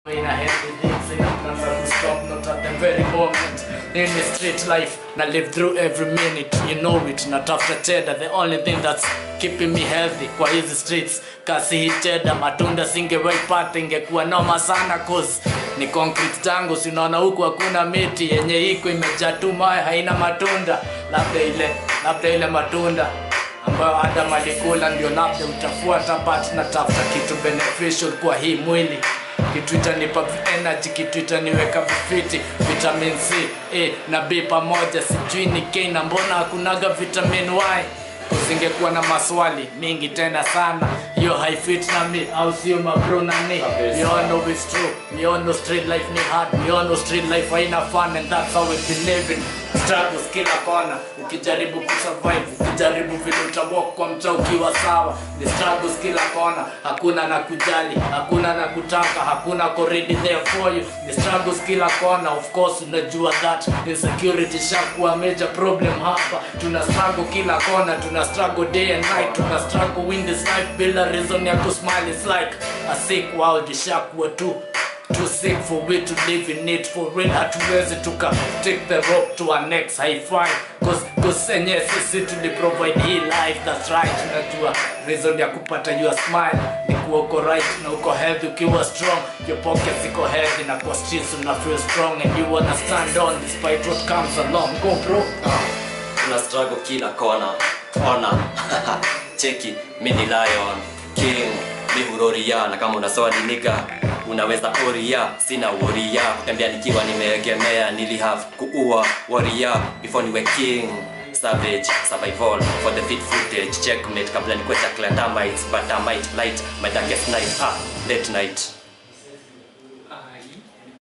In a healthy things, in a plan to stop, not at the very moment. In the street life, I live through every minute, you know it. Not after cheddar, the only thing that's keeping me healthy kwa hizi streets. Kasi hii cheddar, matunda singewaipata, ingekuwa noma sana cause ni concrete tangu, sinaona huku hakuna miti yenye iko imejaa tu mawe, haina matunda, labda ile labda ile matunda ambayo Adam alikula ndio labda utafuata, but natafuta kitu beneficial kwa hii mwili kitu itanipa energy, kitu itaniweka vifiti, vitamin C, A na B pamoja, sijui ni K na mbona hakunaga vitamin Y kusingekuwa na maswali mingi tena sana hiyo haifit na mi au sio mabro na ni we all know it's true we all know street life ni hard we all know street life haina fun and that's how we've been living struggles kila kona ukijaribu kusurvive ukijaribu vile utawalk kwa mtaa ukiwa sawa the struggles kila kona hakuna na kujali hakuna na kutaka hakuna ko ready there for you the struggles kila kona of course unajua that insecurity shakuwa major problem hapa tuna struggle kila kona tuna struggle day and night tuna struggle win this life bila reason ya kusmile it's like a sick world ishakuwa tu too sick for we to live in it for real hatuwezi tuka take the rope to our next high five cause cause enye sisi tuli provide hii life that's right unajua reason ya kupata your smile ni kuwa uko right na uko healthy ukiwa strong your pockets iko healthy na kwa streets una feel strong and you wanna stand on despite what comes along go bro tuna struggle kila kona ona cheki mi ni lion king mi huroria na kama unaswali niga unaweza oria sina woria kutembea nikiwa nimeegemea nili have kuua waria before niwe king savage survival for the fit footage checkmate kabla nikwe chakla termites but I might light my darkest night ah late night Ai.